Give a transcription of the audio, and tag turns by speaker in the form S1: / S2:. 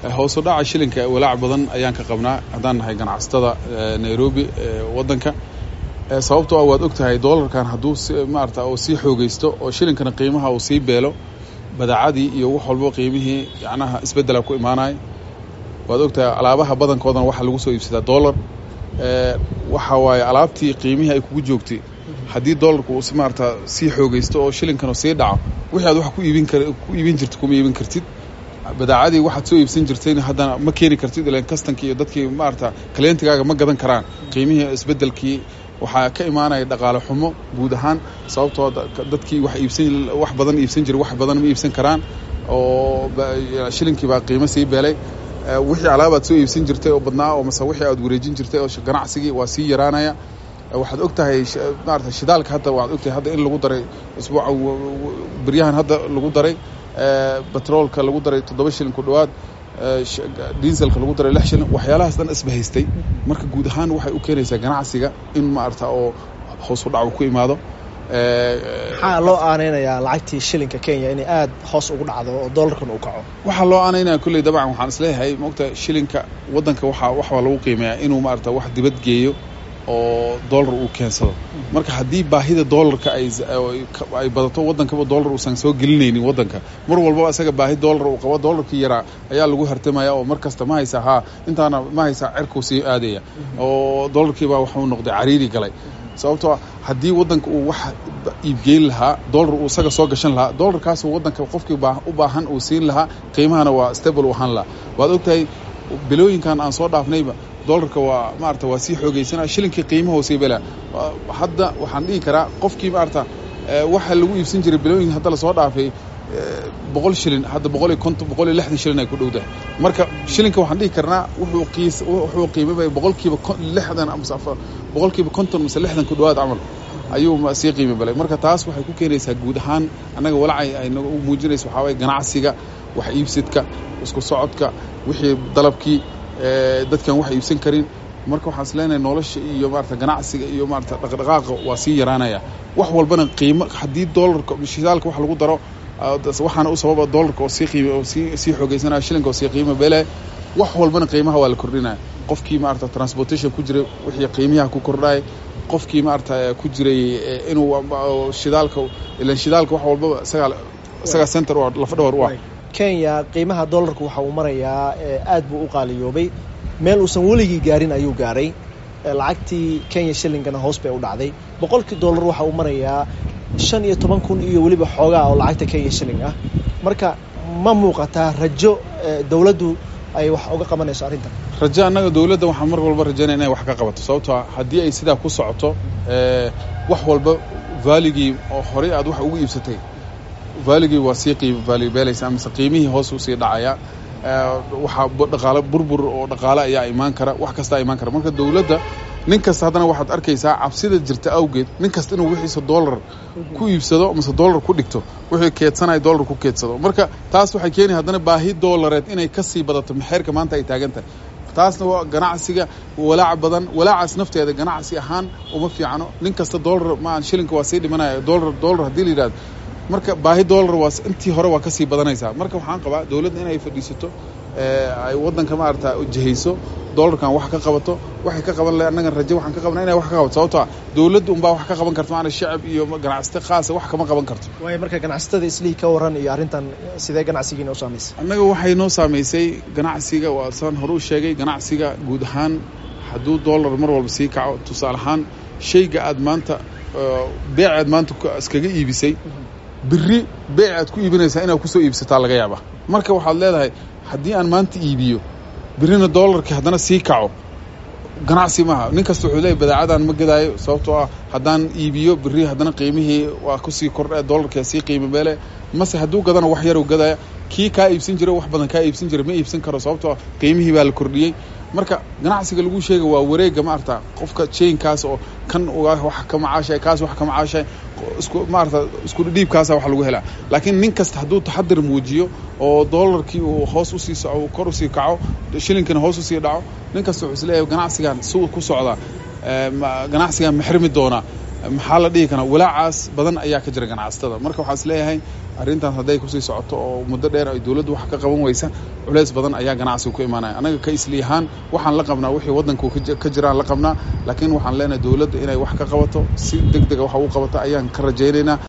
S1: hoos u dhaca shilinka walaac badan ayaan ka qabnaa haddaan nahay ganacsatada nairobi waddanka sababtoo ah waad og tahay doolarkan hadduu maarata uu sii xoogaysto oo shilinkana qiimaha uu sii beelo badaacadii iyo wax walbo qiimihii yacnaha isbeddela ku imaanaya waad og tahay alaabaha badankoodana waxaa lagu soo iibsadaa dollar waxa waaye alaabtii qiimihii ay kugu joogtay haddii doolarku uu maarata sii xoogaysto oo shilinkana sii dhaco wixii aad wax ku iibin kar ku iibin jirtid kuma iibin kartid badaacadii waxaad soo iibsan jirtayna haddana ma keeni kartid ilan kastankii iyo dadkii maarata kaleentigaaga ma gadan karaan qiimihii isbeddelkii waxaa ka imaanaya dhaqaale xumo guud ahaan sababtoo dadkii wax iibsan wax badan iibsan jiray wax badan ma iibsan karaan oo shilinkii baa qiimo sii beelay wixii alaabaad soo iibsan jirtay oo badnaa oo mase wixii aad wareejin jirtay oo ganacsigii waa sii yaraanaya waxaad og tahay maarata shidaalka hadda waxaad og tahay hadda in lagu daray isbuuca beryahan hadda lagu daray batroolka lagu daray toddoba shilin ku dhowaad diiselka lagu daray lix shilin waxyaalahaas dhan isbahaystay marka guud ahaan waxay u keenaysaa ganacsiga in maarata oo hoos u dhac ku imaado
S2: maxaa loo aaneynayaa lacagtii shilinka kenya inay aada hoos ugu dhacdo oo doolarkan uu kaco
S1: waxaa loo aaneynaya kulley dabcan waxaan isleeyahay maogta shilinka waddanka waxaa waxaa lagu qiimeeyaa inuu maarata wax dibad geeyo oo dollar uu keensado marka haddii baahida doolarka ay badato waddankaba doolar uusan soo gelinaynin waddanka mar walbaba isaga baahi doolar uu qabo doolarkii yaraa ayaa lagu hartamaya oo mar kasta ma haysa haa intaana ma haysa cerkuu sii aadaya oo doolarkiibaa waxuu noqday cariiri galay sababtoo haddii waddanka uu wax iibgeyn lahaa doolar uu isaga soo gashan lahaa doolarkaasuu waddanka qofkii u baahan uu siin lahaa qiimahana waa stable u ahaan lahaa waad ogtahay bilooyinkan aan soo dhaafnayba doolarka waa maarata waa sii xoogaysanaa shilinkii qiimaha sii belaa hadda waxaan dhihi karaa qofkii maarata waxa lagu iibsan jiray bilooyin hadda lasoo dhaafay boqol shilin hadda boqol iyo konton boqol iyo lixdan shilin ay ku dhowdahay marka shilinka waxaan dhihi karnaa wuxuu qiis wuxuu qiimabay boqolkiiba lixdan amase boqolkiiba konton mase lixdan ku dhowaad camal ayuu sii qiimi balay marka taas waxay ku keenaysaa guud ahaan annaga walacay ay nagu muujinaysa waxaa waye ganacsiga wax iibsidka isku socodka wixii dalabkii dadkan wax iibsan karin marka waxaan is leenahay nolosha iyo maarata ganacsiga iyo maarata dhaqdhaqaaqa waa sii yaraanaya wax walbana qiimo haddii doolarka shidaalka wax lagu daro waxaana u sababa doolarka oo sii qiim oo sii sii xoogaysanaya shilinka oo sii qiimo beelaya wax walbana qiimaha waa la kordhinaya qofkii maarata transportation ku jiray wixii qiimiyaha ku kordhaya qofkii maarata ku jiray inuu shidaalka ilan shidaalka wax walbaba isagaa isagaa center u lafa dhawar u ah
S2: kenya qiimaha doolarku waxa uu marayaa aad buu u qaaliyoobay meel uusan weligii gaarin ayuu gaaray lacagtii kenya shillingana hoos bay u dhacday boqolkii dollar waxa uu marayaa shan iyo toban kun iyo weliba xoogaa oo lacagta kenya shilling ah marka ma muuqataa rajo dowladdu ay wax uga qabanayso arrintan
S1: rajo annaga dowladda waxaan mar walba rajaynaya inay wax ka qabato sababtoo haddii ay sidaa ku socoto wax walba vaaligii oo horey aad wax ugu iibsatay vaaligii waa sii qiim vaalibeelaysaa mise qiimihii hoos u sii dhacaya waxaa dhaqaale burbur oo dhaqaale ayaa imaan kara wax kastaa imaan kara marka dowladda nin kasta haddana waxaad arkaysaa cabsida jirta awgeed nin kasta inuu wixiisa dollar ku iibsado mise dollar ku dhigto wixii keedsanaya dollar ku keedsado marka taas waxay keenaya haddana baahi dollareed inay kasii badato maxeerka maanta ay taagan tahay taasna waa ganacsiga walaac badan walaacaas nafteeda ganacsi ahaan uma fiicano nin kasta dollar ma shilinka waa sii dhimanaya dollar dollar haddii la yidhahdo marka baahi dollar waa intii hore waa kasii badanaysaa marka waxaan qabaa dowladda inay fadhiisato ay waddanka maarata jihayso dollarkan wax ka qabato waxay ka qaban lahay annagan rajo waxaan ka qabna inay wax ka qabato sababtoo ah dowladda unbaa wax ka qaban karto maana shacab iyo ganacsata khaasa wax kama qaban karto
S2: waayo marka ganacsatada islihii ka waran iyo arrintan sidee ganacsigiina u saamaysay
S1: annaga waxay noo saamaysay ganacsiga waa saan hore u sheegay ganacsiga guud ahaan hadduu dollar mar walba sii kaco tusaale ahaan shayga aad maanta beec aad maanta iskaga iibisay biri beec aad ku iibinaysaa inaad kusoo iibsataa laga yaaba marka waxaad leedahay haddii aan maanta iibiyo birina dollarkii haddana sii kaco ganacsi maaha nin kasta wuxuu leeyahy badaacadan ma gadaayo sababtoo ah haddaan iibiyo biri haddana qiimihii waa kusii kordha dollarkia sii qiimo beele mase hadduu gadana wax yarow gadaya kii kaa iibsan jira wax badan kaa iibsan jira ma iibsan karo sababtoo ah qiimihii baa la kordhiyey marka ganacsiga lagu sheega waa wareega maarata qofka chainkaas oo kan wax ka macaashay kaas wax ka macaashay isku maarata isku dhiibkaasa wax lagu helaa laakiin nin kasta hadduu taxadir muujiyo oo dollarkii uu hoos usii soco kor usii kaco shilinkana hoos usii dhaco nin kasta wuxuu isleeyahay ganacsigan suu ku socdaa ganacsigan maxrimi doonaa maxaa la dhihi karaa walaacaas badan ayaa ka jira ganacsatada marka waxaa is leeyahay arrintaas hadday kusii socoto oo muddo dheer ay dowladdu wax ka qaban weysa culeys badan ayaa ganacsiga ku imaanaya anaga ka isliyahaan waxaan la qabnaa wixii waddanku ka jiraan la qabnaa laakiin waxaan leenahay dowladda inay wax ka qabato si deg dega wax ugu qabato ayaan ka rajaynaynaa